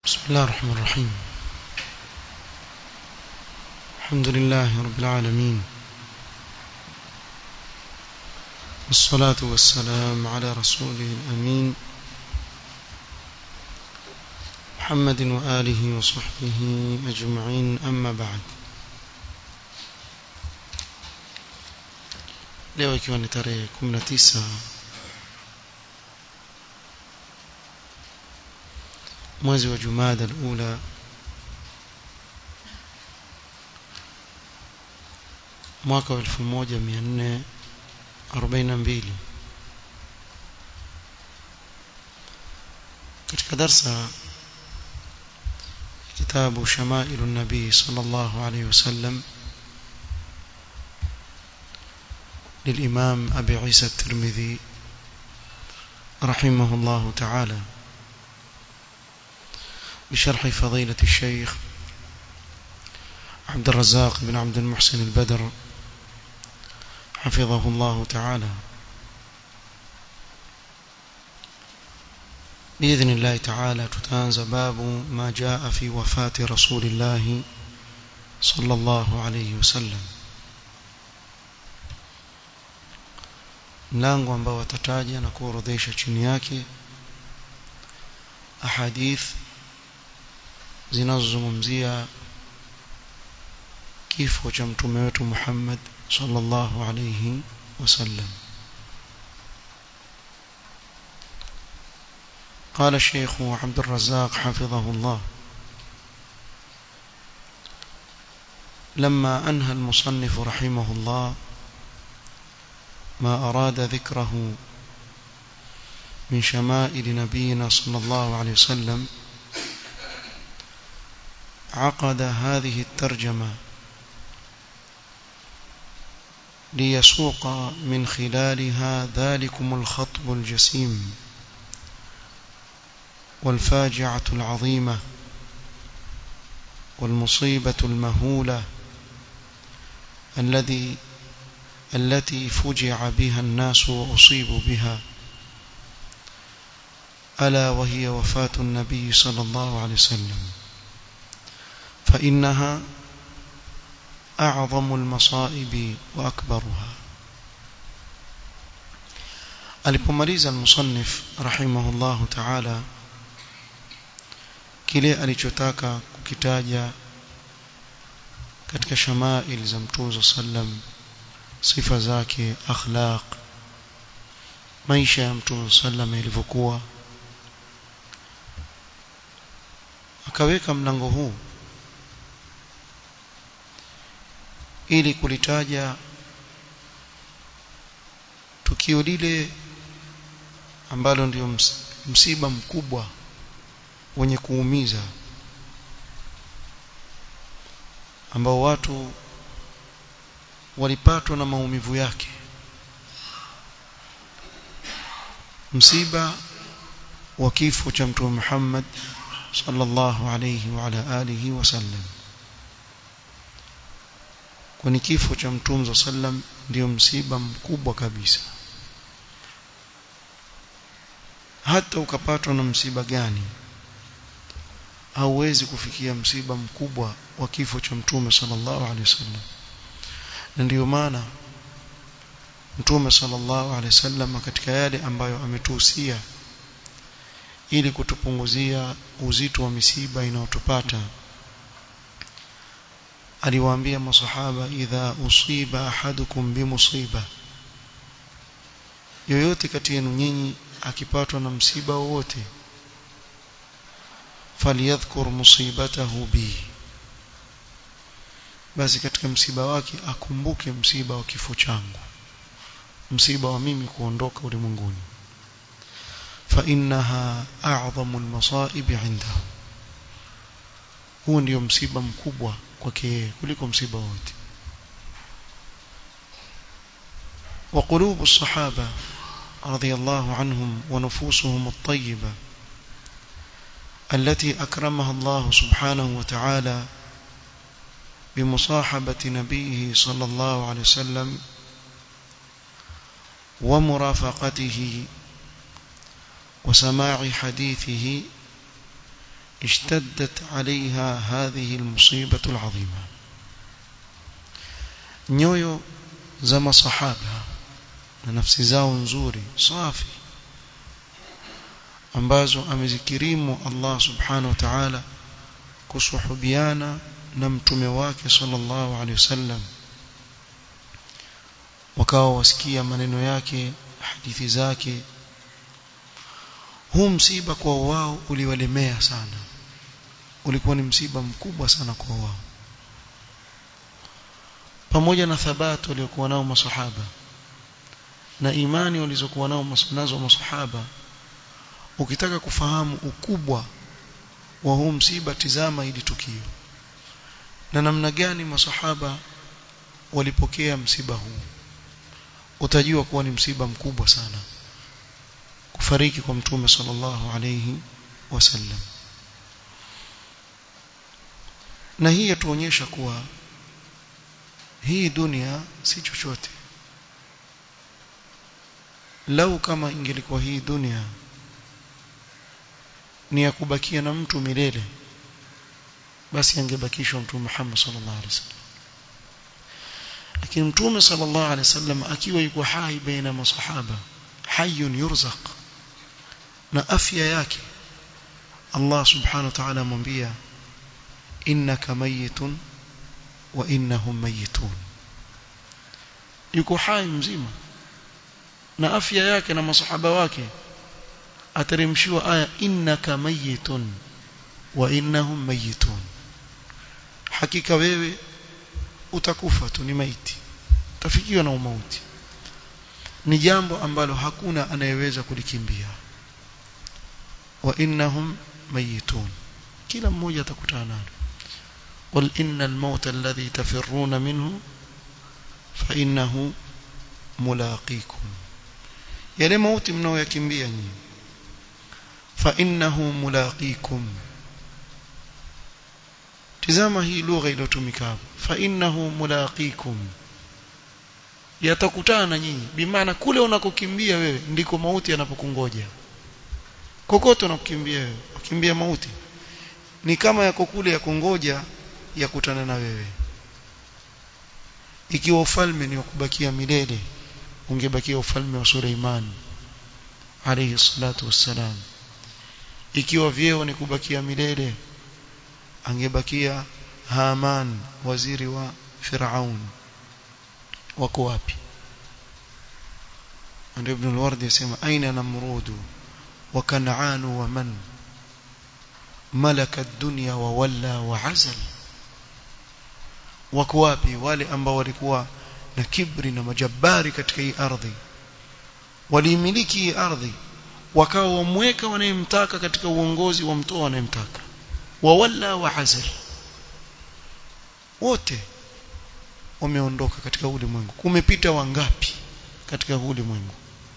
بسم الله الرحمن الرحيم الحمد لله رب العالمين والصلاة والسلام على رسوله الأمين محمد وآله وصحبه أجمعين أما بعد leo ikiwa ni tarehe 19 mwezi wa Jumada al-Ula mwaka wa 1442 katika darsa kitabu Shamailu Nabii sallallahu alayhi wasallam للإمام أبي عيسى الترمذي رحمه الله تعالى بشرح فضيلة الشيخ عبد الرزاق بن عبد المحسن البدر حفظه الله تعالى بإذن الله تعالى تتانز باب ما جاء في وفاة رسول الله صلى الله عليه وسلم mlango ambao watataja na kuorodhesha chini yake ahadith zinazozungumzia kifo cha mtume wetu Muhammad sallallahu alayhi wasallam قال الشيخ عبد الرزاق حفظه الله لما أنهى المصنف رحمه الله ما أراد ذكره من شمائل نبينا صلى الله عليه وسلم عقد هذه الترجمة ليسوق من خلالها ذلكم الخطب الجسيم والفاجعة العظيمة والمصيبة المهولة الذي التي فجع بها الناس وأصيبوا بها ألا وهي وفاة النبي صلى الله عليه وسلم فإنها أعظم المصائب وأكبرها alipomaliza almusannif rahimahullahu ta'ala kile alichotaka kukitaja katika shamail za mtume sallam sifa zake akhlaq maisha ya mtume sallam ilivyokuwa akaweka mlango huu ili kulitaja tukio lile ambalo ndio msiba mkubwa wenye kuumiza ambao watu walipatwa na maumivu yake msiba wa kifo cha mtume Muhammad sallallahu alayhi wa ala alihi wasallam kwani kifo cha mtume sallam ndio msiba mkubwa kabisa hata ukapatwa na msiba gani hauwezi kufikia msiba mkubwa wa kifo cha mtume sallallahu alaihi wasallam na ndiyo maana mtume sallallahu alaihi wasallam katika yale ambayo ametuhusia ili kutupunguzia uzito wa misiba inayotupata aliwaambia masahaba idha usiba ahadukum bimusiba yoyote kati yenu nyinyi akipatwa na msiba wowote falyadhkur musibatahu bi basi katika msiba wake akumbuke msiba wa kifo changu msiba wa mimi kuondoka ulimwenguni fa innaha a'zamu almasa'ib 'indahu huu ndio msiba mkubwa kwake yeye kuliko msiba wote وقلوب الصحابة رضي الله عنهم ونفوسهم الطيبة التي أكرمها الله سبحانه وتعالى بمصاحبة نبيه صلى الله عليه وسلم ومرافقته وسماع حديثه اشتدت عليها هذه المصيبة العظيمة nyoyo za masahaba na nafsi zao nzuri safi ambazo amezikirimu Allah subhanahu wa ta'ala kusuhubiana na mtume wake sallallahu alaihi wasallam wakawa wasikia maneno yake hadithi zake huu msiba kwa wao uliwalemea sana ulikuwa ni msiba mkubwa sana kwa wao pamoja na thabati waliokuwa nao masahaba na imani walizokuwa nao nazo masahaba ukitaka kufahamu ukubwa wa huu msiba tizama hili tukio na namna gani masahaba walipokea msiba huu utajua kuwa ni msiba mkubwa sana kufariki kwa mtume sallallahu alayhi wasallam na hii yatuonyesha kuwa hii dunia si chochote lau kama ingelikuwa hii dunia ni ya kubakia na mtu milele basi angebakishwa mtume Muhammad sallallahu alaihi wasallam lakini mtume sallallahu alaihi wasallam akiwa yuko hai baina masahaba hayyun yurzaq na afya yake Allah subhanahu wa ta'ala amwambia innaka mayitun wa innahum mayitun yuko hai mzima na afya yake na masahaba wake ateremshiwa aya innaka mayitun wa innahum mayitun hakika wewe utakufa tu ni maiti utafikiwa na umauti ni jambo ambalo hakuna anayeweza kulikimbia wa innahum mayitun kila mmoja atakutana nalo qul innal mauta alladhi tafirruna minhu fa innahu mulaqikum yale mauti mnaoyakimbia nyinyi fa innahu mulaqikum tizama hii lugha iliyotumika hapo fa innahu mulaqikum yatakutana na nyinyi bimaana kule unakokimbia wewe ndiko mauti yanapokungoja kokote unakokimbia wewe ukimbia mauti ni kama yako kule ya kungoja yakutana na wewe ikiwa ufalme ni wa kubakia milele ungebakia ufalme wa Suleiman alayhi salatu wassalam ikiwa vyeo ni kubakia milele angebakia Haman waziri wa Firaun wako wapi ndio ibn al-Wardi yasema aina namrudu wa kan'an wa man malaka ad-dunya wa walla wa azal wako wapi wale ambao walikuwa na kibri na majabari katika hii ardhi waliimiliki hii ardhi wakawa wamweka wanayemtaka katika uongozi wa mtoa wanayemtaka wawalla wa azal wote wameondoka katika ulimwengu kumepita wangapi katika ulimwengu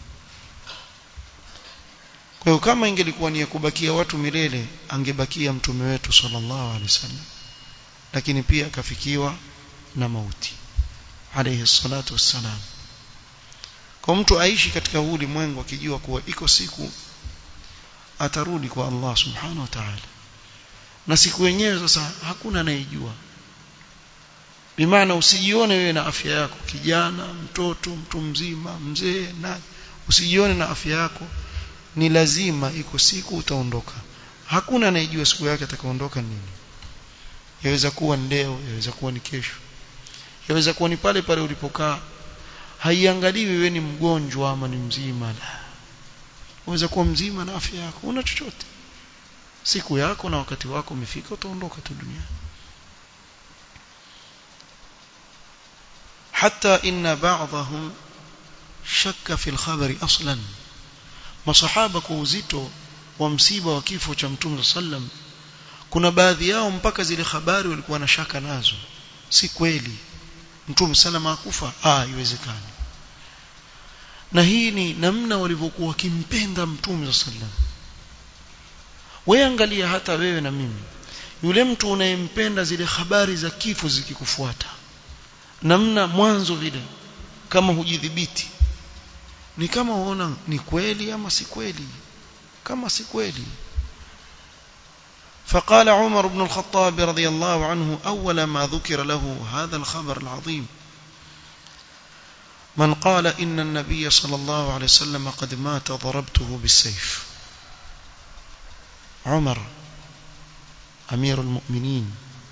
kwa hiyo kama ingelikuwa ni ya kubakia watu milele angebakia mtume wetu sallallahu alaihi wasallam lakini pia akafikiwa na mauti alayhi salatu wassalam kwa mtu aishi katika ulimwengu akijua kuwa iko siku atarudi kwa Allah subhanahu wa ta'ala na siku yenyewe sasa hakuna anayejua bimaana usijione wewe na afya yako kijana mtoto mtu mzima mzee na usijione na afya yako ni lazima iko siku utaondoka hakuna anayejua siku yake atakaondoka nini yaweza kuwa leo yaweza kuwa ni kesho yaweza kuwa ni pale pale ulipokaa haiangaliwi wewe ni mgonjwa ama ni mzima la waweza kuwa mzima na afya yako una chochote siku yako na wakati wako umefika utaondoka tu duniani حتى إن بعضهم شك في الخبر أصلا masahaba kwa uzito wa msiba wa kifo cha mtume sallam kuna baadhi yao mpaka zile habari walikuwa na shaka nazo si kweli mtume sallam akufa ah haiwezekani na hii ni namna walivyokuwa wakimpenda mtume sallam wewe angalia hata wewe na mimi yule mtu unayempenda zile habari za kifo zikikufuata namna mwanzo vile kama hujidhibiti ni kama uona ni kweli ama si kweli kama si kweli فقال عمر بن الخطاب رضي الله عنه أول ما ذكر له هذا الخبر العظيم من قال إن النبي صلى الله عليه وسلم قد مات ضربته بالسيف عمر أمير المؤمنين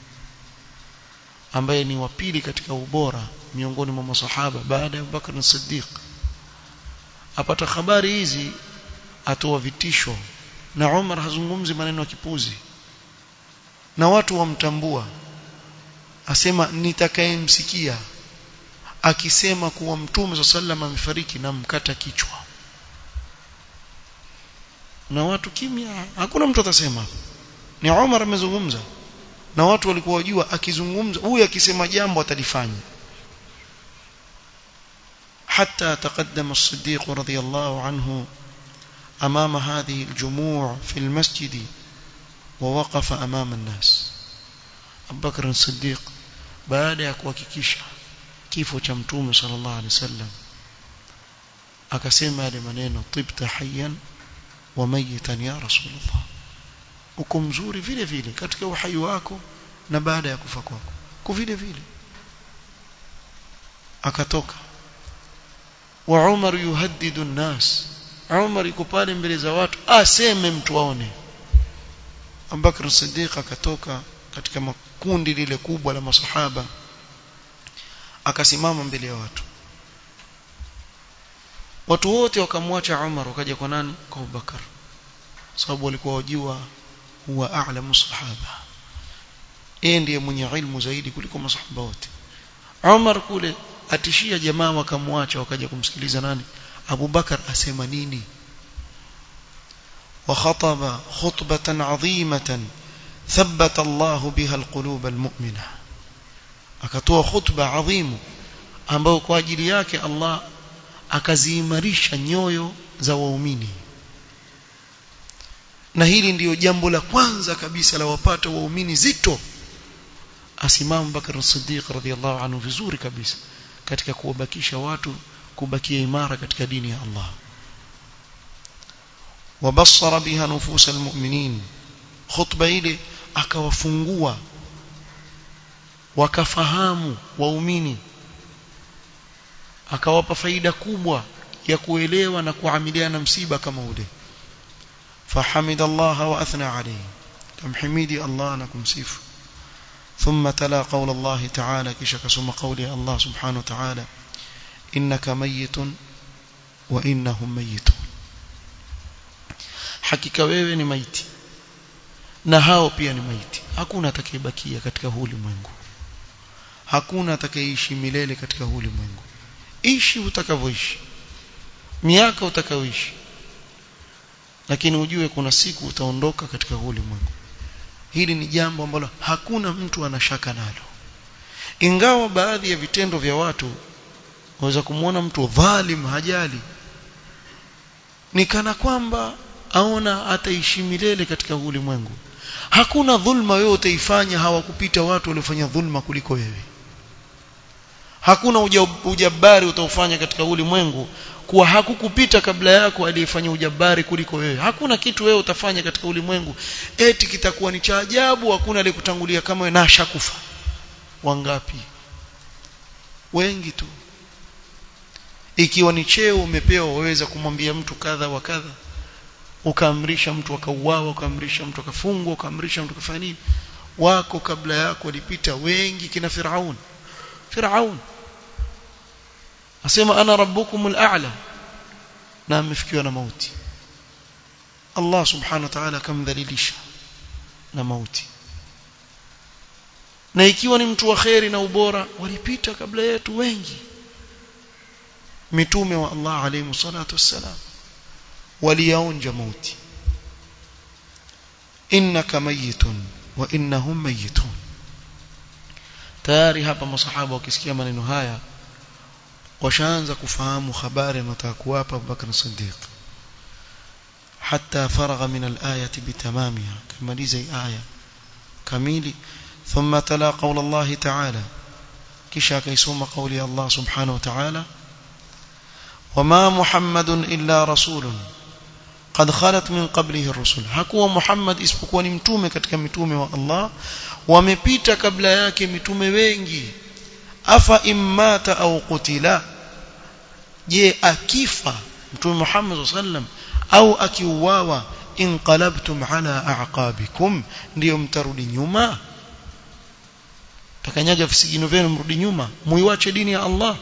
ambaye ni wa pili katika ubora miongoni mwa masahaba baada ya Abubakar na Siddiq apata habari hizi atoa vitisho na Umar hazungumzi maneno ya kipuzi na watu wamtambua asema nitakayemsikia akisema kuwa mtume sallam amefariki na mkata kichwa na watu kimya hakuna mtu atasema ni Umar amezungumza na watu walikuwa wajua akizungumza huyu akisema jambo atalifanya حتى تقدم الصديق رضي الله عنه أمام هذه الجموع في المسجد ووقف أمام الناس أبو بكر الصديق بعد يكوككيشا kifo cha mtume sallallahu alaihi wasallam akasema yale maneno tibta hayyan wa mayitan ya rasulullah uko mzuri vile vile katika uhai wako na baada ya kufa kwako kwa vile vile akatoka wa Umar yuhaddidu nnas Umar yuko pale mbele za watu aseme mtu aone Abubakar Siddiq akatoka katika makundi lile kubwa la masahaba akasimama mbele ya watu watu wote wakamwacha Umar wakaja kwa nani kwa Abubakar sababu walikuwa wajua huwa a'lamu sahaba yeye ndiye mwenye ilmu zaidi kuliko masahaba wote Umar kule atishia jamaa wakamwacha wakaja kumsikiliza nani Abubakar asema nini وخطب خطبة عظيمة ثبت الله بها القلوب المؤمنة akatoa khutba adhimu ambayo kwa ajili yake Allah akaziimarisha nyoyo za waumini na hili ndiyo jambo la kwanza kabisa la wapata waumini zito asimam Bakar Siddiq radhiallahu anhu vizuri kabisa katika kuwabakisha watu kubakia imara katika dini ya Allah wabassara biha nufus almu'minin khutba ile akawafungua wakafahamu waumini akawapa faida kubwa ya kuelewa na kuamiliana msiba kama ule فحمد الله وأثنى عليه كم حميدي الله نكم سيف ثم تلا قول الله تعالى كشك سم قولي الله سبحانه وتعالى إنك ميت وإنهم ميتون hakika wewe ni maiti na hao pia ni maiti hakuna atakayebakia katika huu ulimwengu hakuna atakayeishi milele katika huu ulimwengu ishi utakavyoishi miaka utakayoishi lakini ujue kuna siku utaondoka katika huu ulimwengu hili ni jambo ambalo hakuna mtu anashaka nalo ingawa baadhi ya vitendo vya watu waweza kumwona mtu dhalim hajali ni kana kwamba aona ataishi milele katika huu ulimwengu hakuna dhulma wewe utaifanya hawakupita watu waliofanya dhulma kuliko wewe hakuna ujabari utaufanya katika ulimwengu kuwa hakukupita kabla yako aliyefanya ujabari kuliko wewe hakuna kitu wewe utafanya katika ulimwengu eti kitakuwa ni cha ajabu hakuna aliyekutangulia kama wewe na shakufa wangapi wengi tu ikiwa ni cheo umepewa waweza kumwambia mtu kadha wa kadha ukaamrisha mtu akauawa ukaamrisha mtu akafungwa ukaamrisha mtu akafanya nini wako kabla yako walipita wengi kina Firaun Firaun asema ana rabbukumul a'la na amefikiwa na mauti Allah subhanahu wa ta'ala akamdhalilisha na mauti na ikiwa ni mtu wa kheri na ubora walipita kabla yetu wengi mitume wa Allah alayhi salatu wassalam waliyaonja mauti innaka mayitun wa innahum mayitun tayari hapa masahaba wakisikia maneno haya washaanza kufahamu habari anataka kuwapa Abubakar Siddiq حتى فرغ من الآية بتمامها كما لزي آية كميل ثم تلا قول الله تعالى كشا كيسوم قولي الله سبحانه وتعالى وما محمد إلا رسول قد خلت من قبله الرسل hakuwa Muhammad isipokuwa ni mtume katika mitume wa Allah wamepita kabla yake mitume wengi afa immata au qutila je akifa mtume Muhammad sallam au akiuawa inqalabtum ala a'qabikum ndio mtarudi nyuma takanyaga visigino vyenu mrudi nyuma muiwache dini ya Allah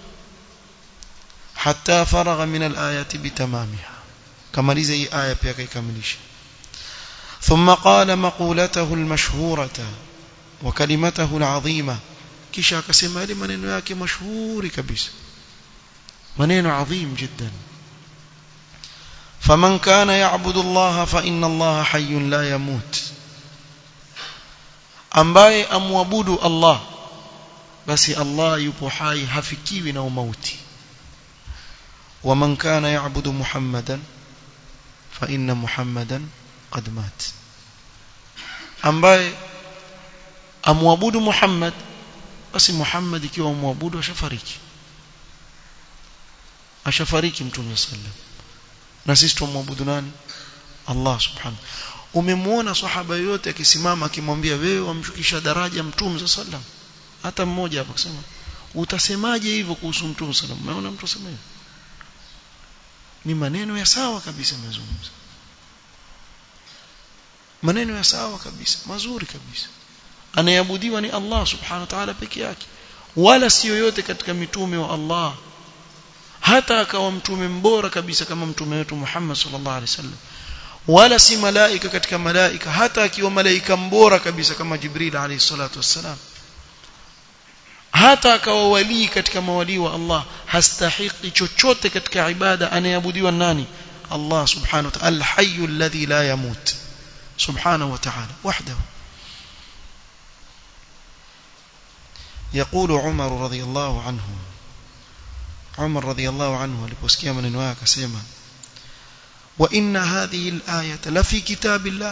hatta faragha min al-ayati bitamamiha kamaliza hii aya pia kaikamilisha ثم قال مقولته المشهورة وكلمته العظيمة kisha akasema ile maneno yake mashuhuri kabisa maneno adhim jiddan faman kana ya'budu Allah fa inna Allah hayyun la yamut ambaye amwabudu Allah basi Allah yupo hai hafikiwi na umauti ومن كان يعبد محمدا فإن محمدا قد مات ambaye amwabudu Muhammad basi Muhammad ikiwa amwabudu ashafariki ashafariki mtume sallam na sisi tumwabudu nani Allah subhanahu umemwona sahaba yote akisimama akimwambia wewe wamshukisha daraja mtume sallam hata mmoja hapo akisema utasemaje hivyo kuhusu mtume sallam umeona mtu asema hivyo ni maneno ya sawa kabisa mazungumzo maneno ya sawa kabisa mazuri kabisa anayeabudiwa ni Allah subhanahu wa ta'ala peke yake wala si yoyote katika mitume wa Allah hata akawa mtume mbora kabisa kama mtume wetu Muhammad sallallahu alaihi wasallam wala si malaika katika malaika hata akiwa malaika mbora kabisa kama Jibril alayhi salatu wassalam hata akawa walii katika mawalii wa Allah hastahiki chochote katika ibada anayeabudiwa nani Allah subhanahu wa ta'ala al-hayy alladhi la yamut subhanahu wa ta'ala wahdahu يقول عمر رضي الله عنه عمر رضي الله عنه aliposikia maneno yake akasema wa inna hadhihi al-ayata la fi kitabillah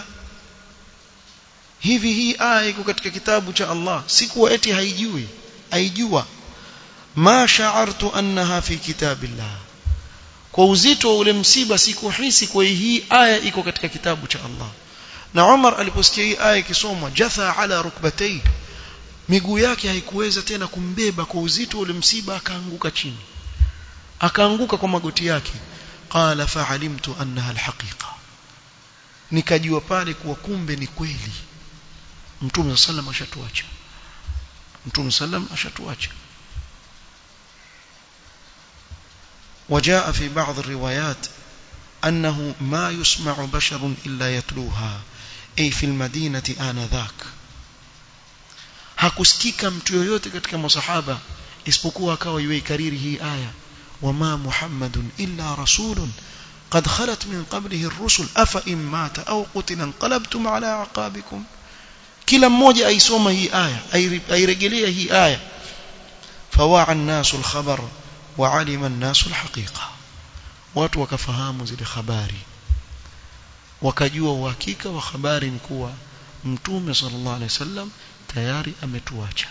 hivi hii aya iko katika kitabu cha Allah sikuwa eti haijui aijua ma sha'artu annaha fi kitabillah kwa uzito wa ule msiba sikuhisi kwa hii aya iko katika kitabu cha Allah na Umar aliposikia hii aya ikisomwa jatha ala rukbatayhi miguu yake haikuweza tena kumbeba kwa uzito ule msiba akaanguka chini akaanguka kwa magoti yake qala fa'alimtu annaha alhaqiqa nikajua pale kuwa kumbe ni kweli mtume sallam ashatuacha mtume sallam ashatuacha وجاء في بعض الروايات أنه ما يسمع بشر إلا يتلوها أي في المدينة آنذاك hakusikika mtu yoyote katika masahaba isipokuwa akawa yuikariri hii aya wama muhammadun illa rasulun qad khalat min qablihi ar-rusul afa in mata aw qutila inqalabtum ala aqabikum kila mmoja aisoma hii aya airejelea hii aya fawa'a an-nasu al-khabar wa 'alima an-nasu al-haqiqa watu wakafahamu zile habari wakajua uhakika wa habari ni kuwa mtume sallallahu alaihi wasallam tayari ametuacha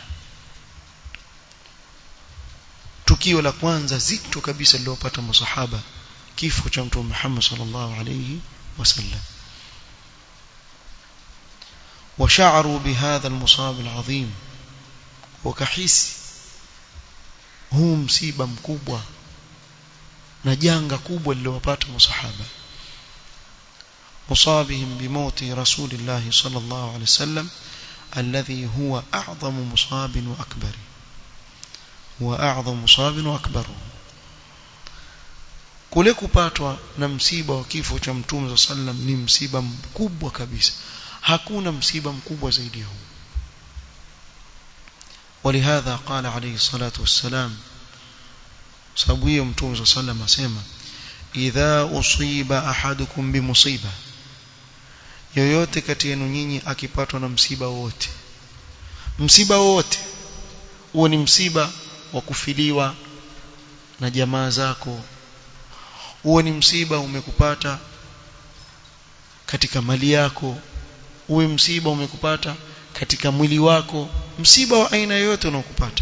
tukio la kwanza zito kabisa lililopata masahaba kifo cha mtume Muhammad sallallahu alayhi wasallam وشعروا بهذا المصاب العظيم وكحس huu msiba mkubwa na janga kubwa lililowapata masahaba مصابهم بموت رسول الله صلى الله عليه وسلم الذي هو أعظم مصاب وأكبر هو أعظم مصاب وأكبر kule kupatwa na msiba wa kifo cha mtume sallam ni msiba mkubwa kabisa hakuna msiba mkubwa zaidi huu ولهذا قال عليه الصلاة والسلام sababu hiyo mtume sallam asema idha usiba ahadukum bimusiba yoyote kati yenu nyinyi akipatwa na msiba wote msiba wote huo ni msiba wa kufiliwa na jamaa zako huo ni msiba umekupata katika mali yako uwe msiba umekupata katika mwili wako msiba wa aina yoyote unaokupata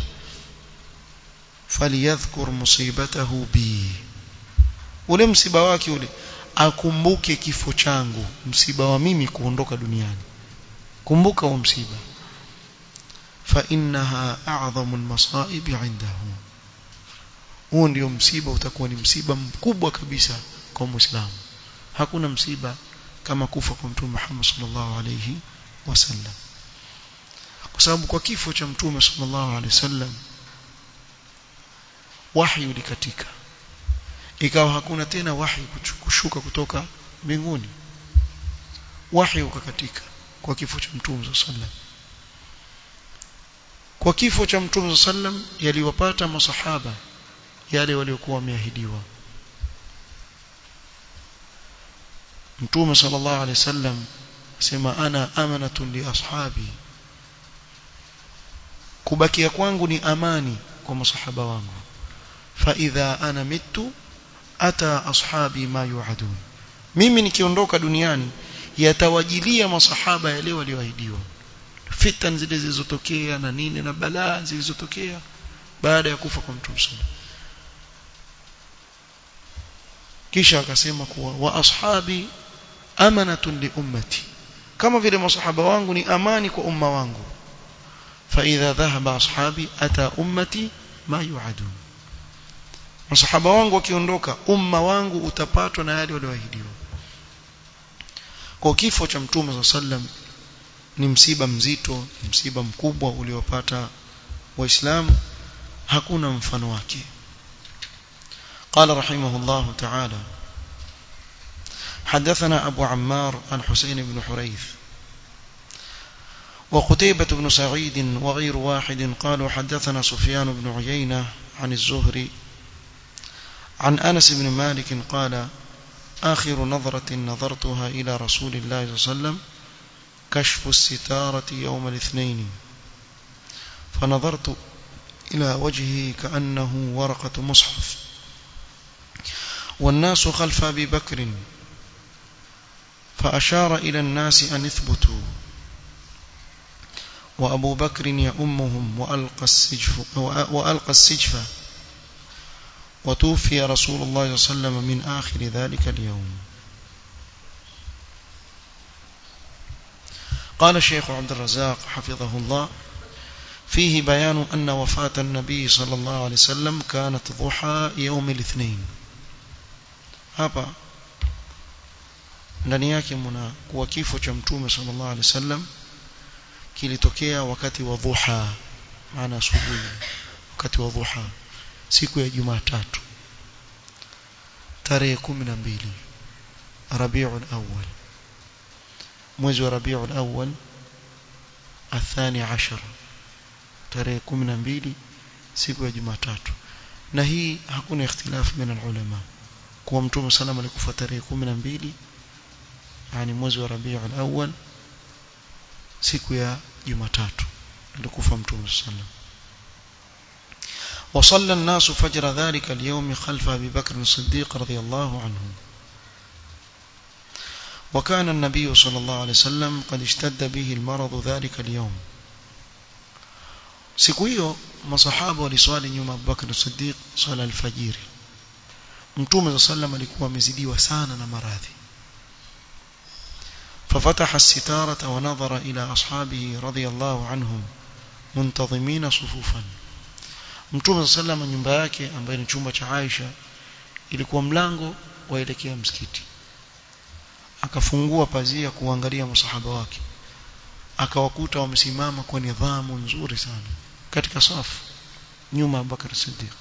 faliyadhkur musibatahu bi ule msiba wake ule akumbuke kifo changu msiba wa mimi kuondoka duniani kumbuka huo msiba fa innaha a'zamu al-masa'ib 'indahu huo ndio msiba utakuwa ni msiba mkubwa kabisa kwa muislamu hakuna msiba kama kufa kwa mtume Muhammad sallallahu alayhi wasallam kwa sababu kwa kifo cha mtume sallallahu alayhi wasallam wahi ulikatika ikawa hakuna tena wahi kushuka kutoka mbinguni wahi ukakatika kwa kifo cha mtume sallam kwa kifo cha mtume sallam yaliwapata masahaba yale waliokuwa wameahidiwa mtume sallallahu alaihi wasallam asema ana amanatun li ashabi kubakia kwangu ni amani kwa masahaba wangu fa idha ana mitu ata ashabi ma yuadun mimi nikiondoka duniani yatawajilia masahaba yale walioahidiwa fitan zile zilizotokea na nini na balaa zilizotokea baada ya kufa kwa mtume sallallahu kisha akasema kuwa wa ashabi amanatun li ummati kama vile masahaba wangu ni amani kwa umma wangu fa idha dhahaba ashabi ata ummati ma yuadun masahaba wangu wakiondoka umma wangu utapatwa na yale walioahidiwa kwa kifo cha mtume sallam ni msiba mzito msiba mkubwa uliopata waislamu hakuna mfano wake قال رحمه الله تعالى حدثنا أبو عمار عن حسين بن حريث وقتيبة بن سعيد وغير واحد قالوا حدثنا سفيان بن عيينة عن الزهري عن أنس بن مالك قال آخر نظرة نظرتها إلى رسول الله صلى الله عليه وسلم كشف الستارة يوم الاثنين فنظرت إلى وجهه كأنه ورقة مصحف والناس خلف أبي بكر فأشار إلى الناس أن اثبتوا وأبو بكر يؤمهم وألقى السجف, وألقى السجف وتوفي رسول الله صلى الله عليه وسلم من آخر ذلك اليوم قال الشيخ عبد الرزاق حفظه الله فيه بيان أن وفاة النبي صلى الله عليه وسلم كانت ضحى يوم الاثنين hapa ndani yake mna kuwa kifo cha mtume sallallahu alaihi wasallam kilitokea wakati wa dhuha maana asubuhi wakati wa dhuha siku ya Jumatatu tarehe 12 Rabiul Awwal mwezi wa Rabiul Awwal athani ashar tarehe 12 siku ya Jumatatu na hii hakuna ikhtilafu baina ulama kuwa mtume salama alikufa tarehe 12 yani mwezi wa Rabiul Awwal siku ya Jumatatu alikufa mtume sallam وصلى الناس فجر ذلك اليوم خلف أبي بكر الصديق رضي الله عنه وكان النبي صلى الله عليه وسلم قد اشتد به المرض ذلك اليوم siku hiyo masahaba waliswali nyuma Abu Bakr as-Siddiq swala al-fajiri Mtume sallam alikuwa amezidiwa sana na maradhi ففتح الستارة ونظر إلى أصحابه رضي الله عنهم منتظمين صفوفا Mtume sallam nyumba yake ambayo ni chumba cha Aisha ilikuwa mlango waelekea msikiti akafungua pazia kuangalia masahaba wake akawakuta wamesimama kwa nidhamu nzuri sana katika safu nyuma ya Bakar Siddiq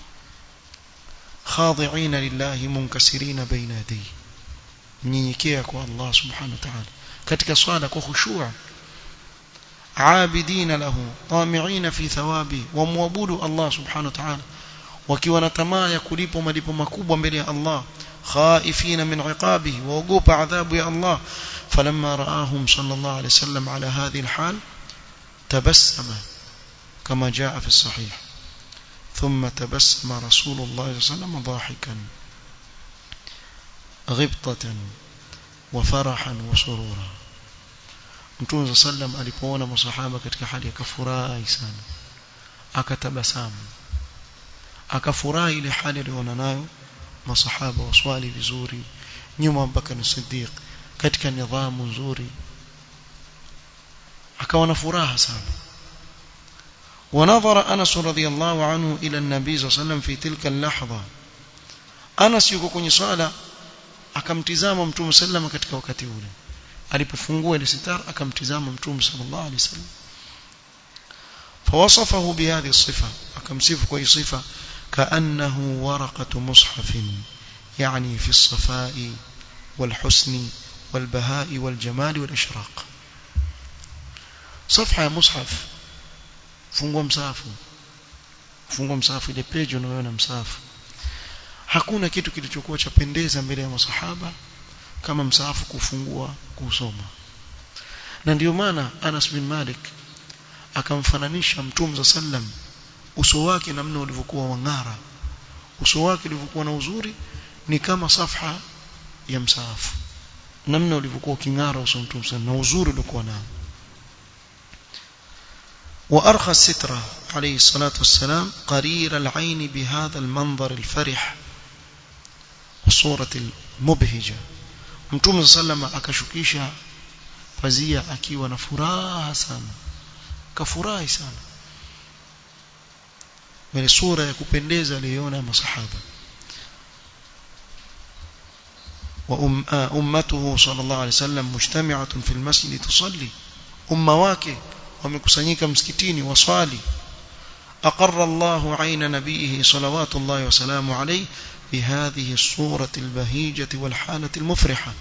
khadi'ina lillahi munkasirina baina yadayhi mnyenyekea kwa Allah subhanahu wa ta'ala katika swala kwa khushu' عابدين له طامعين في ثوابه ومعبودوا الله سبحانه وتعالى wakiwa na tamaa ya kulipo malipo makubwa mbele ya Allah khaifina min iqabihi waogopa adhabu ya Allah falamma raahum sallallahu alayhi wasallam ala hadhihi alhal tabassama kama jaa fi sahih ثم تبسم رسول الله صلى الله عليه وسلم ضاحكا غبطة وفرحا وسرورا Mtume sallam alipoona masahaba katika hali ya kafurahi sana akatabasamu akafurahi ile hali aliyoona nayo masahaba waswali vizuri nyuma Abubakar Siddiq katika nidhamu nzuri akawa na furaha sana ونظر أنس رضي الله عنه إلى النبي صلى الله عليه وسلم في تلك اللحظة أنس yuko kwenye swala akamtizama mtume sallama katika wakati ule alipofungua ile sitar akamtizama mtume sallallahu alaihi wasallam فوصفه بهذه الصفة akamsifu kwa hii sifa كأنه ورقة مصحف يعني في الصفاء والحسن والبهاء والجمال والإشراق صفحة مصحف fungua msafu fungua msafu ile page unayoona msafu hakuna kitu kilichokuwa chapendeza mbele ya masahaba kama msafu kufungua kusoma na ndio maana Anas bin Malik akamfananisha Mtume za sallam uso wake namna ulivyokuwa wang'ara uso wake ulivyokuwa na uzuri ni kama safha ya msafu namna ulivyokuwa king'ara uso Mtume na uzuri uliokuwa nao وأرخى السترة عليه الصلاة والسلام قرير العين بهذا المنظر الفرح والصورة المبهجة mtume sallama akashukisha pazia akiwa na furaha sana kafurahi sana ile sura ya kupendeza aliyoona masahaba wa ummatuhu sallallahu alayhi wasallam mujtami'atun fil masjid tusalli umma wake wamekusanyika msikitini waswali أقر الله عين نبيه صلوات الله وسلامه عليه بهذه الصورة البهيجة والحالة المفرحة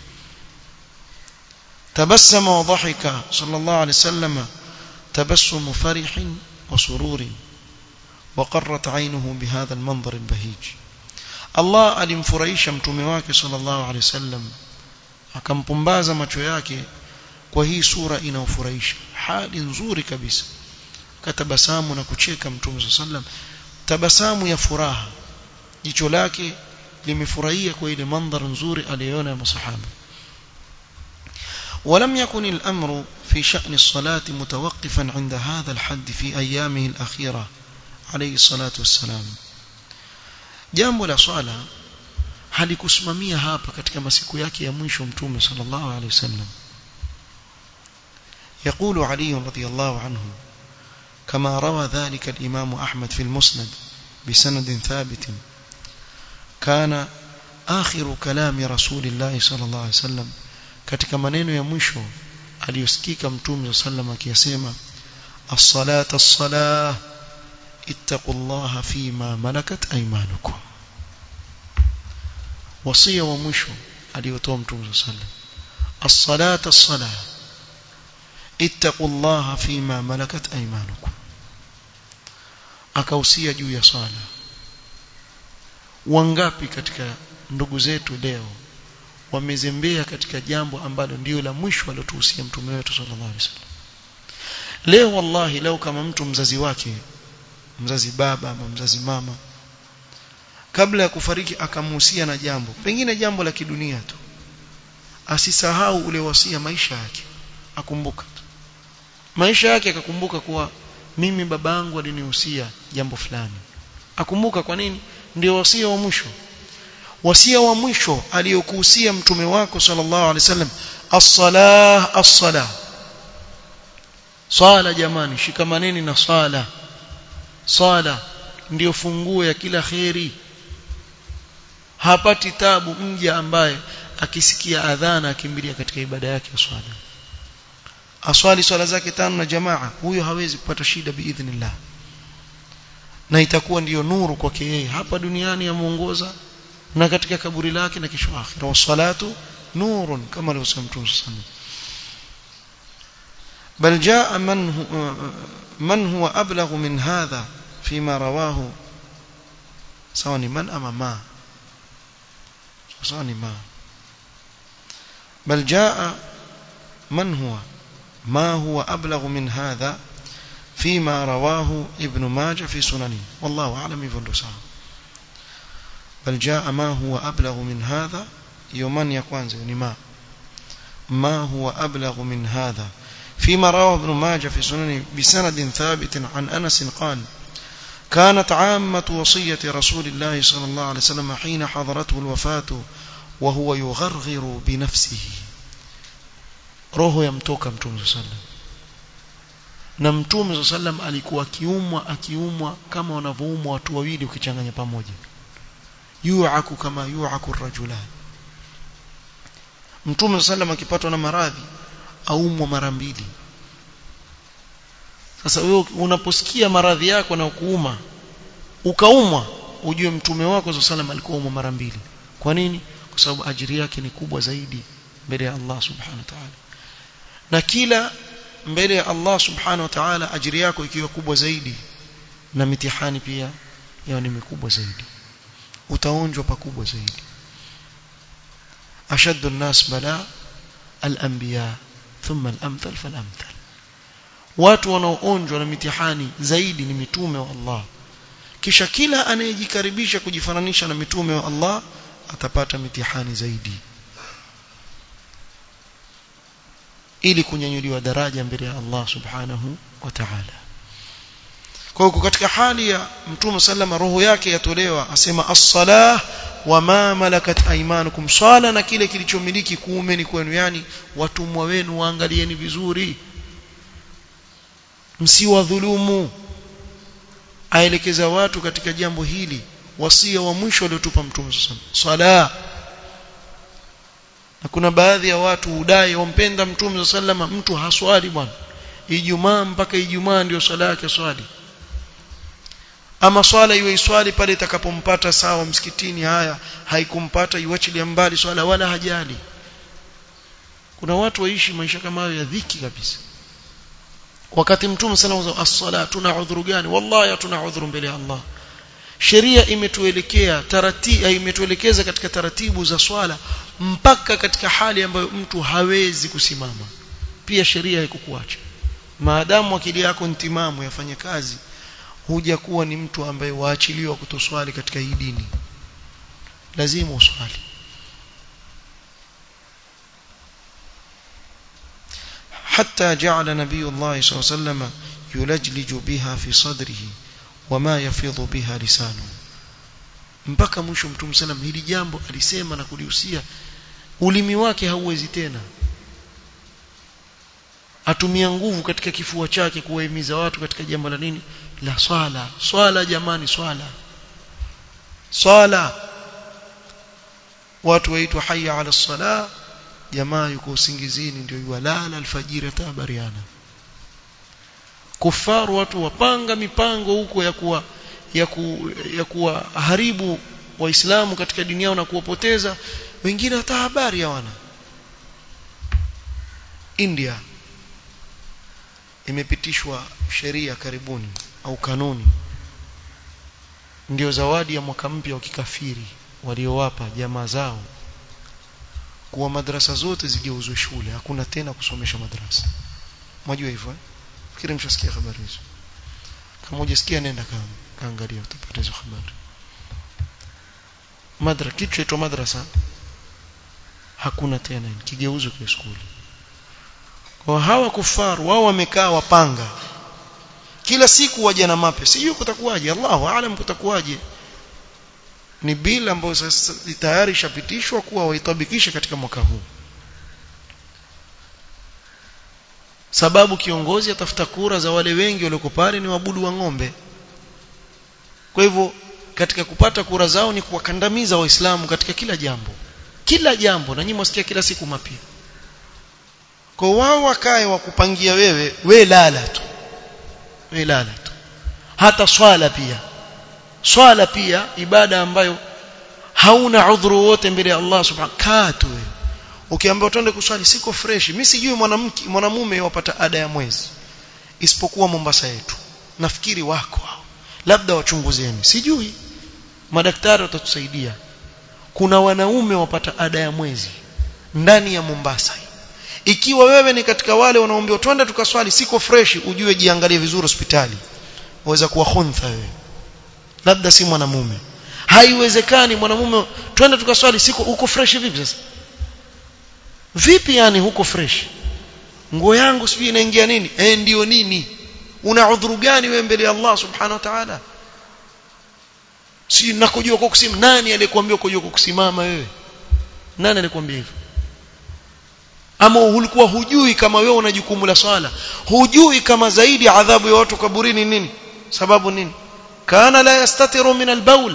تبسم وضحك صلى الله عليه وسلم تبسم فرح وسرور وقرت عينه بهذا المنظر البهيج الله alimfurahisha mtume wake sallallahu alaihi wasallam akampumbaza macho yake kwa hii sura inaofurahisha hali nzuri kabisa katabasamu na kucheka mtume sallam tabasamu ya furaha jicho lake limefurahia kwa ile mandhari nzuri aliyoona ya masahaba ولم يكن الأمر في شأن الصلاة متوقفا عند هذا الحد في أيامه الأخيرة عليه الصلاة والسلام jambo la swala halikusimamia hapa katika masiku yake ya mwisho mtume sallallahu alaihi wasallam يقول علي رضي الله عنه كما روى ذلك الإمام أحمد في المسند بسند ثابت كان آخر كلام رسول الله صلى الله عليه وسلم katika maneno ya mwisho aliyosikika mtume sallam akiyasema as-salata as-salah ittaqullaha fima malakat aymanukum wasia wa mwisho aliyotoa mtume sallam as-salata as-salah ittaqullaha fima malakat aymanukum akausia juu ya swala wangapi katika ndugu zetu leo wamezembea katika jambo ambalo ndio la mwisho alotuhusia mtume wetu sallallahu alaihi wasallam leo wallahi leo kama mtu mzazi wake mzazi baba ama mzazi mama kabla ya kufariki akamuhusia na jambo pengine jambo la kidunia tu asisahau ule wasia maisha yake akumbuka tu maisha yake akakumbuka kuwa mimi babangu alinihusia jambo fulani akumbuka kwa nini ndio wasia wa mwisho wasia wa mwisho aliyokuhusia mtume wako sallallahu alaihi wasallam as-salah as-salah swala jamani shikamaneni na swala swala ndiyo funguo ya kila kheri hapati tabu mja ambaye akisikia adhana akimbilia katika ibada yake ya swala aswali swala zake tano na jamaa huyo hawezi kupata shida biidhnillah na itakuwa ndiyo nuru kwake yeye hapa duniani yamuongoza na katika kaburi lake na kesho akhira wassalatu nurun kama alivyosema Mtume sallallahu بل جاء من هو من هو أبلغ من هذا فيما رواه سواء من أما ما سواء ما بل جاء من هو ما هو أبلغ من هذا فيما رواه ابن ماجه في سننه والله أعلم يفندو بل جاء ما هو أبلغ من هذا يومان يكوانز ما ما هو أبلغ من هذا فيما رواه ابن ماجه في سننه بسند ثابت عن أنس قال كانت عامة وصية رسول الله صلى الله عليه وسلم حين حضرته الوفاة wa huwa yugharghiru binafsihi roho yamtoka mtume sallam na mtume sallam alikuwa akiumwa akiumwa kama wanavyoumwa watu wawili ukichanganya pamoja yu'aku kama yu'aku rajulan mtume sallam akipatwa na maradhi aumwa mara mbili sasa wewe unaposikia maradhi yako na kuuma ukaumwa ujue mtume wako sallam alikuwa umwa mara mbili kwa nini kwa sababu ajiri yake ni kubwa zaidi mbele ya Allah subhanahu wa ta'ala na kila mbele ya Allah subhanahu wa ta'ala ajiri yako ikiwa kubwa zaidi na mitihani pia yao ni mikubwa zaidi utaonjwa pakubwa zaidi ashaddu an-nas bala al-anbiya thumma al-amthal fal-amthal watu wanaoonjwa na mitihani zaidi ni mitume wa Allah kisha kila anayejikaribisha kujifananisha na mitume wa Allah atapata mitihani zaidi ili kunyanyuliwa daraja mbele ya Allah subhanahu wa ta'ala kwa hiyo katika hali ya mtume sallama roho yake yatolewa asema as-salah wa ma malakat aymanukum swala na kile kilichomiliki kuumeni kwenu yani watumwa wenu waangalieni vizuri msiwadhulumu aelekeza watu katika jambo hili wasia wa mwisho aliotupa mtume sala na kuna baadhi ya watu hudai wampenda mtume sallama mtu haswali bwana ijumaa mpaka ijumaa ndio swala yake swali ama swala iwe iswali pale itakapompata sawa msikitini haya haikumpata iwachilia mbali swala wala hajali kuna watu waishi maisha kama hayo ya dhiki kabisa wakati mtume sallallahu alaihi wasallam as-sala tuna udhuru gani wallahi tuna udhuru mbele ya Allah sheria imetuelekea taratibu imetuelekeza katika taratibu za swala mpaka katika hali ambayo mtu hawezi kusimama pia sheria haikukuacha maadamu akili yako ntimamu yafanye kazi huja kuwa ni mtu ambaye waachiliwa kutoswali katika hii dini lazima uswali حتى جعل نبي الله صلى الله عليه وسلم يلجلج بها في صدره وما يفيض بها لسانه mpaka mwisho mtume sallam hili jambo alisema na kulihusia ulimi wake hauwezi tena atumia nguvu katika kifua chake kuwahimiza watu katika jambo la nini la swala swala jamani swala swala watu waitwa hayya ala sala jamaa yuko usingizini ndio yuwalala alfajiri tabariana kufaru watu wapanga mipango huko ya kuwa ya, ku, ya kuwaharibu waislamu katika dini yao na kuwapoteza wengine hata habari hawana India imepitishwa sheria karibuni au kanuni ndio zawadi ya mwaka mpya wa kikafiri waliowapa jamaa zao kuwa madrasa zote zigeuzwe shule hakuna tena kusomesha madrasa mwajua hivyo eh? fikiri mshasikia habari hizo kama hujasikia nenda kaangalia utapata hizo habari madra kitu chaitwa madrasa hakuna tena kigeuzwe kwa shule kwa hawa kufaru wao wamekaa wapanga kila siku waje na mape sijui kutakuwaje Allahu aalam kutakuwaje ni bila ambayo sasa tayari ishapitishwa kuwa waitabikishe katika mwaka huu sababu kiongozi atafuta kura za wale wengi walioko pale ni wabudu wa ng'ombe kwa hivyo katika kupata kura zao ni kuwakandamiza waislamu katika kila jambo kila jambo na nyinyi mwasikia kila siku mapya kwa wao wakae wakupangia wewe we lala tu we lala tu hata swala pia swala pia ibada ambayo hauna udhuru wote mbele ya Allah subhanahu kaa tu wewe ukiambiwa twende kuswali siko fresh mimi sijui mwanamke mwanamume wapata ada ya mwezi isipokuwa Mombasa yetu nafikiri wako hao labda wachunguzeni sijui madaktari watatusaidia kuna wanaume wapata ada ya mwezi ndani ya Mombasa ikiwa wewe ni katika wale wanaoambiwa twende tukaswali siko fresh ujue jiangalie vizuri hospitali waweza kuwa khuntha wewe labda si mwanamume haiwezekani mwanamume twende tukaswali siko uko fresh vipi sasa vipi yani huko fresh nguo yangu sijui inaingia nini eh ndio nini una udhuru gani wewe mbele ya Allah subhanahu wa ta'ala si nakujua kwa kusimama nani aliyekuambia kujua kwa kusimama wewe nani alikwambia hivyo ama ulikuwa hujui kama wewe una jukumu la swala hujui kama zaidi adhabu ya watu kaburini nini sababu nini kana la yastatiru min albaul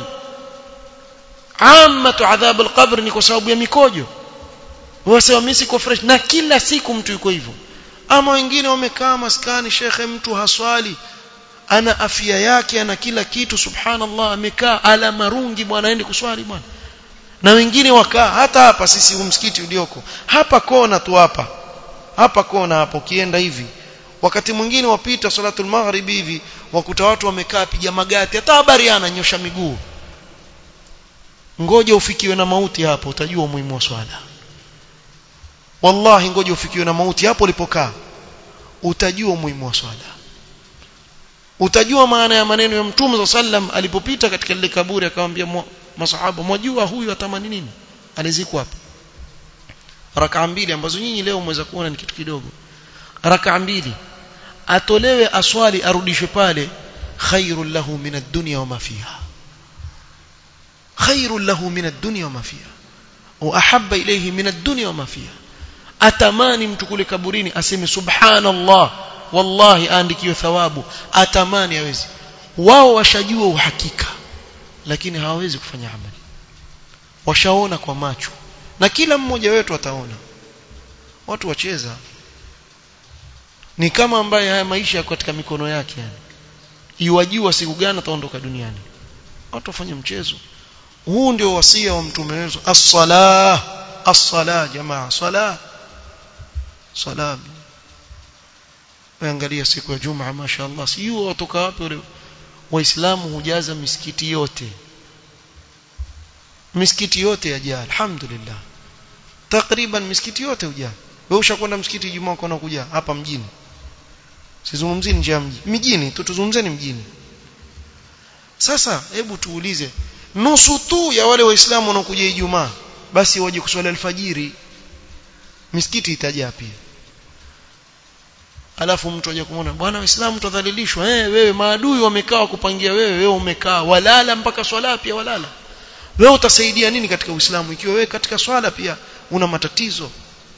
amatu adhab alqabr ni kwa sababu ya mikojo wasema mimi siko fresh na kila siku mtu yuko hivyo ama wengine wamekaa maskani shekhe mtu haswali ana afya yake ana kila kitu subhanallah amekaa ala marungi bwana aende kuswali bwana na wengine wakaa hata hapa sisi msikiti ulioko hapa kona tu hapa hapa kona hapo kienda hivi wakati mwingine wapita salatul maghribi hivi wakuta watu wamekaa piga magati hata habari ananyosha miguu ngoja ufikiwe na mauti hapo utajua umuhimu wa swala wallahi ngoja ufikiwe na mauti hapo ulipokaa utajua umuhimu wa swala utajua maana ya maneno ya mtume sallam alipopita katika lile kaburi akamwambia masahaba mwajua huyu atamani nini alizikwa hapa rakaa mbili ambazo nyinyi leo mweza kuona ni kitu kidogo rakaa mbili atolewe aswali arudishwe pale khairul lahu min ad-dunya wa ma fiha khairul lahu min ad-dunya wa ma fiha wa ahabba ilayhi min ad-dunya wa ma fiha atamani mtu kule kaburini aseme subhanallah wallahi aandikiwe thawabu atamani hawezi wao washajua uhakika lakini hawawezi kufanya amali washaona kwa macho na kila mmoja wetu ataona watu wacheza ni kama ambaye haya maisha yako katika mikono yake yani iwajua siku gani ataondoka duniani watu wafanye mchezo huu ndio wasia wa mtume wetu as-salah as-salah jamaa salah salah angalia siku ya Jumaa mashaallah sio watoka wapi wale waislamu hujaza misikiti yote misikiti yote yajaa alhamdulillah takriban misikiti yote hujaa wewe ushakwenda msikiti Ijumaa ukaona kuja hapa mjini sizungumzii nje ya mji mjini tu tuzungumzeni mjini sasa hebu tuulize nusu tu ya wale waislamu wanaokuja Ijumaa basi waje kuswali alfajiri misikiti itajaa pia alafu mtu aje kumwona bwana waislamu tutadhalilishwa eh wewe maadui wamekaa kupangia wewe wewe umekaa walala mpaka swala pia walala wewe utasaidia nini katika uislamu ikiwa wewe katika swala pia una matatizo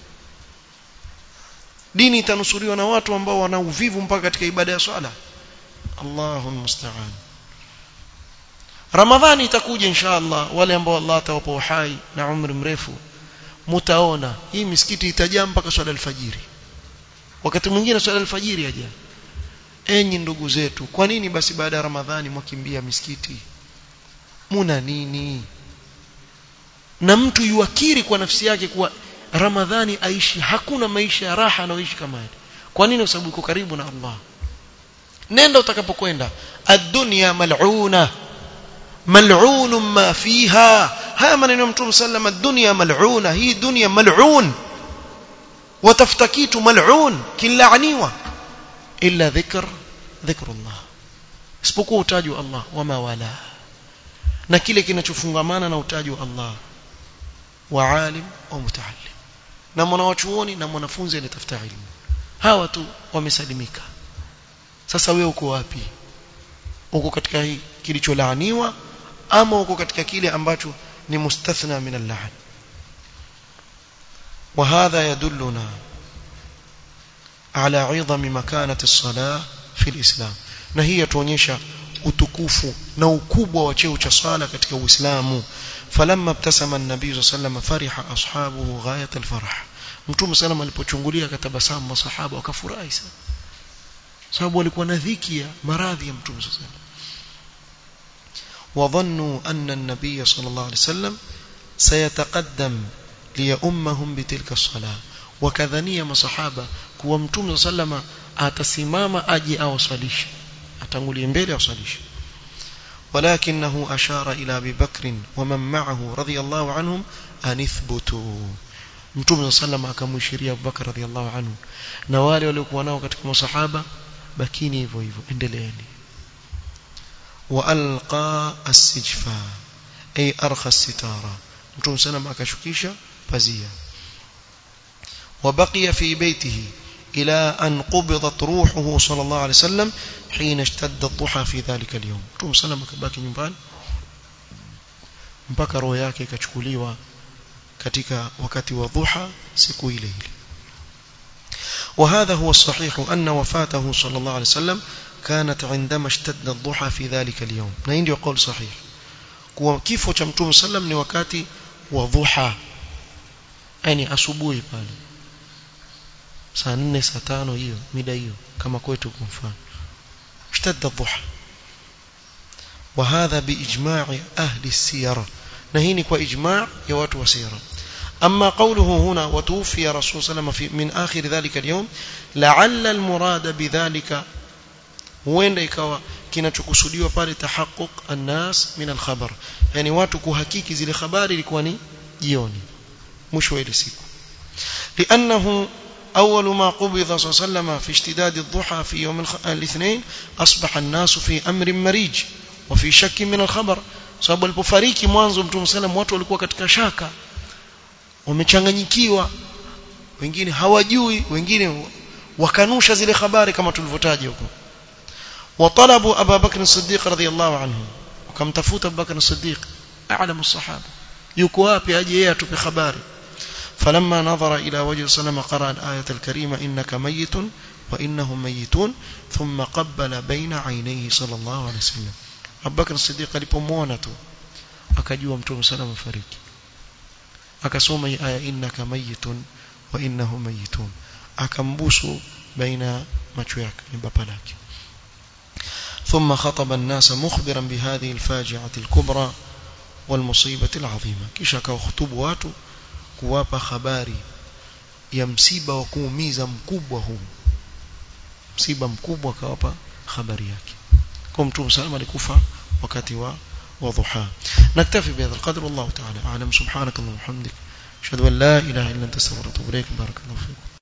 dini itanusuriwa na watu ambao wana uvivu mpaka katika ibada ya swala Allahu musta'an Ramadhani itakuja inshallah wale ambao Allah atawapa uhai na umri mrefu mutaona hii misikiti itajaa mpaka swala alfajiri wakati mwingine swala alfajiri aja enyi ndugu zetu kwa nini basi baada ya ramadhani mwakimbia misikiti muna nini na mtu yuakiri kwa nafsi yake kuwa ramadhani aishi hakuna maisha ya raha anaoishi kama yale kwa nini kwa sababu uko karibu na Allah nenda utakapokwenda ad-dunya mal'una mal'un ma fiha haya maneno ya mtume sallam ad-dunya mal'una hii dunya mal'un watafuta kitu mal'un kilaaniwa illa dhikr dhikrullah isipokuwa utaji wa Allah wama wala na kile kinachofungamana na utaji wa Allah wa alim au mutaallim na mwanachuoni na mwanafunzi anatafuta elimu hawa tu wamesalimika sasa wewe uko wapi uko katika hii kilicholaaniwa ama uko katika kile ambacho ni mustathna min al-la'n وهذا يدلنا على عظم مكانة الصلاة في الإسلام na hii yatuonyesha utukufu na ukubwa wa cheo cha sala katika Uislamu falamma ibtasama an-nabiy sallallahu fariha ashabuhu ghayat al-farah mtume sallam alipochungulia akatabasamu masahaba wakafurahi sana sababu walikuwa na dhiki ya maradhi ya mtume sallallahu وظنوا أن النبي صلى الله عليه وسلم سيتقدم ليؤمهم بتلك الصلاة وكذنية مصحابة كوا متوم صلى الله عليه وسلم atasimama aje awasalishe atangulie mbele awasalishe ولكنه أشار إلى أبي بكر ومن معه رضي الله عنهم أن اثبتوا mtume sallam akamwishiria Abubakar radhiallahu anhu na wale waliokuwa nao katika masahaba bakini hivyo hivyo endeleeni wa alqa as-sijfa ay arkha as-sitara mtume sallam akashukisha pazia وبقي في بيته إلى أن قبضت روحه صلى الله عليه وسلم حين اشتد الضحى في ذلك اليوم مtume sallam akabaki nyumbani mpaka roho yake ikachukuliwa katika wakati wa dhuha siku ile ile وهذا هو الصحيح أن وفاته صلى الله عليه وسلم كانت عندما اشتد الضحى في ذلك اليوم na hii ndio قول صحيح kuwa kifo cha mtume sallam ni wakati wa dhuha yani asubuhi pale saa 4 saa 5 hiyo mida hiyo kama kwetu kwa mfano اشتد الضحى وهذا باجماع اهل السيره نهيني kwa ijma' ya watu wa sira أما قوله هنا وتوفي رسول صلى الله عليه وسلم من آخر ذلك اليوم لعل المراد بذلك huenda ikawa kinachokusudiwa pale tahaqquq annas min alkhabar yani watu kuhakiki zile habari ilikuwa ni jioni mwisho wa ile siku لانه اول ما قبض صلى الله عليه وسلم في اشتداد الضحى في يوم الاثنين اصبح الناس في امر مريج وفي شك من الخبر sababu alipofariki mwanzo mtume sallam watu walikuwa katika shaka wamechanganyikiwa wengine hawajui wengine wakanusha zile habari kama tulivyotaja huko وطلبوا أبا بكر الصديق رضي الله عنه وكم تفوت أبا بكر الصديق أعلم الصحابة يكوابي أجي يأتوا بخباري فلما نظر إلى وجه صلى قرأ الآية الكريمة إنك ميت وإنهم ميتون ثم قبل بين عينيه صلى الله عليه وسلم أبا بكر الصديق alipomwona tu akajua mtume sana mfariki akasoma hii aya innaka mayitun wa innahum mayitun akambusu baina macho yake ni bapa lake ثم خطب الناس مخبرا بهذه الفاجعة الكبرى والمصيبة العظيمة kisha akawahutubu watu kuwapa habari ya msiba wa kuumiza mkubwa huu msiba mkubwa akawapa habari yake kwa mtume salama alikufa wakati wa وضحى نكتفي بهذا القدر والله تعالى أعلم سبحانك اللهم وبحمدك أشهد أن لا إله إلا أنت استغفرك وأتوب إليك بارك الله فيكم